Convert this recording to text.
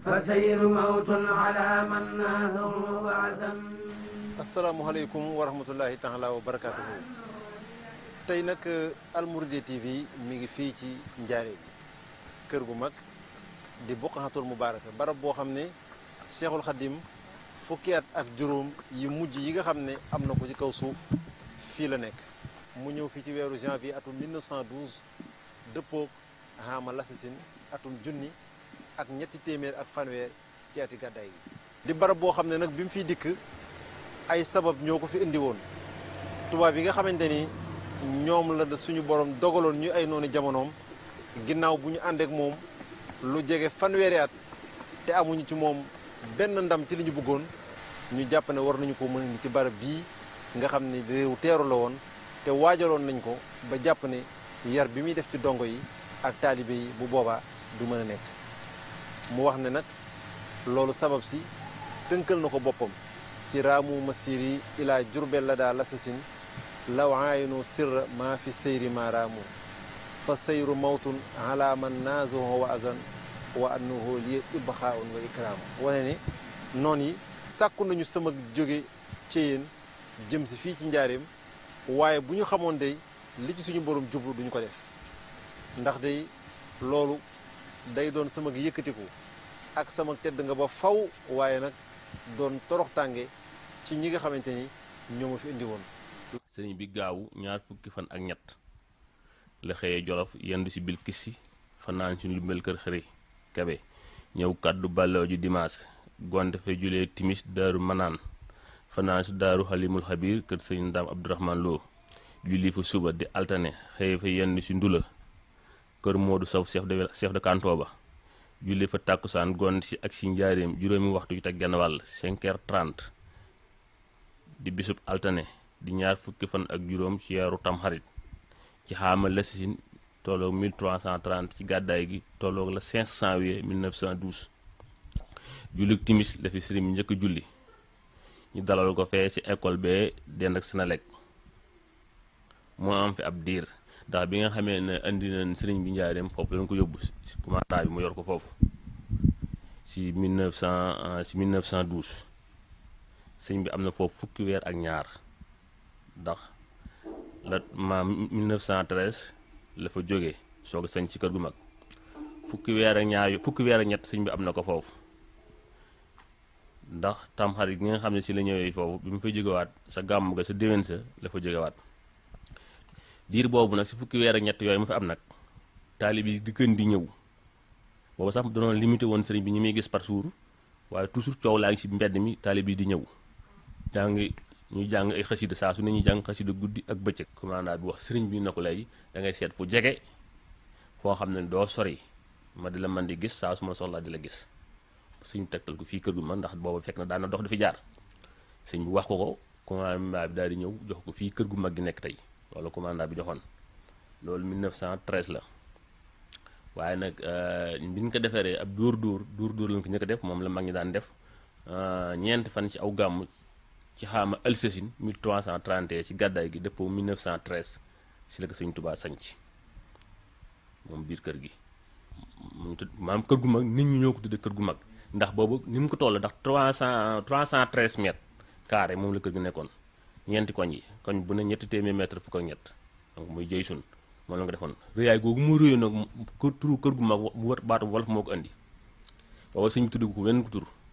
فسير موت على من ناهه وعزم asalaamaaleykum wa rahmatullahi taala wa barakaatuhu tey nag Almouridiyyah TV mi ngi fii ci Njaaréem kër gu mag di Buqatul Mubaaraka barab boo xam ne Cheikhul Khadim fukki at ak juróom yi mujj yi nga xam ne am na ko ci kaw suuf fii la nekk mu ñëw fii ci weeru janvier atum 1912 dëppoog Hama Lassasine atum junni ak ñetti téeméer ak fanweer ci ati gàddaay gi di barab boo xam ne nag bi mu fiy dikk ay sabab ñoo ko fi indi woon tubaab yi nga xamante ni ñoom la suñu borom dogaloon ñu ay noonu jamonoom ginnaaw bu ñu àndeek moom lu jege fanweeri at te amuñu ci moom benn ndam ci li ñu bëggoon ñu jàpp ne war nañu ko mën indi ci barab bii nga xam ne réew teeru la woon te waajaloon nañ ko ba jàpp ne yar bi muy def ci dongo yi ak taalibe yi bu boobaa du mën a nekk mu wax ne nag loolu sabab si tënkal na ko boppam ci raamu masiri ila jurbel la daa lasasin law aayinu sirra maa fi seyri ma raamu fa seyru mawtun ala man naazuhu wa azan wa annahu li ibxaaun wa ikraamu wane ne noon yi sàkku nañu sama jóge ci yéen jëm si fii ci njaareem waaye bu ñu xamoon day li ci suñu borom jublu duñu ko def ndax day loolu day doon sama yëkkatiku ak sama tedd nga ba faw waaye nag doon torox tànge ci ñi nga xamante ni ñoo ma fi indi woon sëriñ bi gaawu ñaar fukki fan ak ñett la xëyee jolof yendu si bil kissi fanaan si lumbel kër xëri kebe ñëw kàddu bàlloo ji dimaas gonte fa julee timis daaru manaan fanaan si daaru xalimul xabir kër sëriñ ndaam abdourahman loo julli fa suba di altane xëye fa yendu si ndula kër moodu saw chef de chef de canton ba julli fa tàkkusaan gont si ak si njaareem juróomi waxtu yu teg genn wàll 5 heures 30 di bisub altane di ñaar fukki fan ak juróom ci weeru tamxarit ci xaama lasasin tolloog 1330 ci gàddaay gi tolloog la 5 janvier 1912 jullik timis la fi sëriñ bi njëkk julli ñu dalal ko fee ci école bee dend ak Senelec moo am fi ab diir ndax bi nga xamee ne indi nañ sëriñ bi njaareem foofu lañ ko yóbbu si commandant bi mu yor ko foofu si 1900 si 1912 sëriñ bi am na foofu fukki weer ak ñaar ndax la ma 1913 la fa jógee soog a sañ ci kër gu mag fukki weer ak ñaar fukki weer ak ñett sëriñ bi am na ko foofu ndax tamxarit gi nga xam ne si la ñëwee foofu bi mu fa jógewaat sa gàmm ga sa déwén sa la fa jógewaat diir boobu nag si fukki weer ak ñett yooyu mu fi am nag taalib yi di gën di ñëw boobu sax danoon limité woon sëriñ bi ñi muy gis par jour waaye toujours coow laa ngi si mbedd mi taalib yi di ñëw jàng ñuy jàng ay xasida saa su ne ñuy jàng xasida guddi ak bëccëg commandant bi wax sëriñ bi na ko léegi da ngay seet fu jege foo xam ne doo sori ma di la man di gis saa su ma soxlaa di la gis suñu tegtal ko fii kër gu ma ndax boobu fekk na daana dox di fi jaar sëñ bi wax ko ko commandant bi daal di ñëw jox ko fii kër gu mag gi nekk tey loolu commandant bi joxoon loolu 1913 la waaye nag bi ñu ko deferee ab dóor dóor dóor dóor lañ ko njëkk a def moom la mag ñi daan def ñeenti fan ci aw gàmm ci xaama Alsasin 1331 ci gàddaay gi dëppoo 1913 si la ko sëñ Tubaa sañc moom biir kër gi mu tudd maam kër gu mag nit ñi ñoo ko tudde kër gu mag ndax boobu ni mu ko toll ndax 300 313 mètres carré moom la kër gi nekkoon ñeenti koñ yi koñ bu ne ñetti téeméer mètre fukk ak ñett donc muy jëy sun moom la nga defoon rëyaay googu mu rëyoon nag kër turu kër gu mag mu wër baatu wolof moo ko indi booba sëñ bi tudd ko wenn ko tur